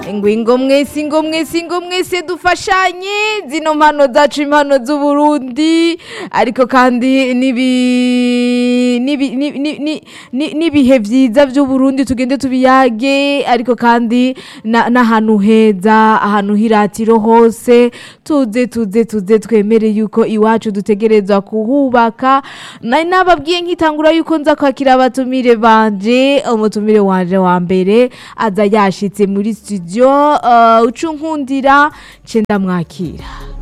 ngo ingo mwese ingo mwese ingo mwese dufashanye zino mpano zacu impano z'uburundi ariko kandi n'ibi- n'ibi- ni- ni- ni- ni- n'ibihe vyiza vy'uburundi tugende tubiyage ariko kandi na- n'ahantu heza ahantu hiratiro hose tuze tuze tuze twemere yuko iwacu dutegerezwa kuhubaka nari nababwiye nkitangura yuko nza kwakira abatumire banje umutumire wanje wa mbere aza yashitse muri studio uh, ucunkundira ce ndamwakira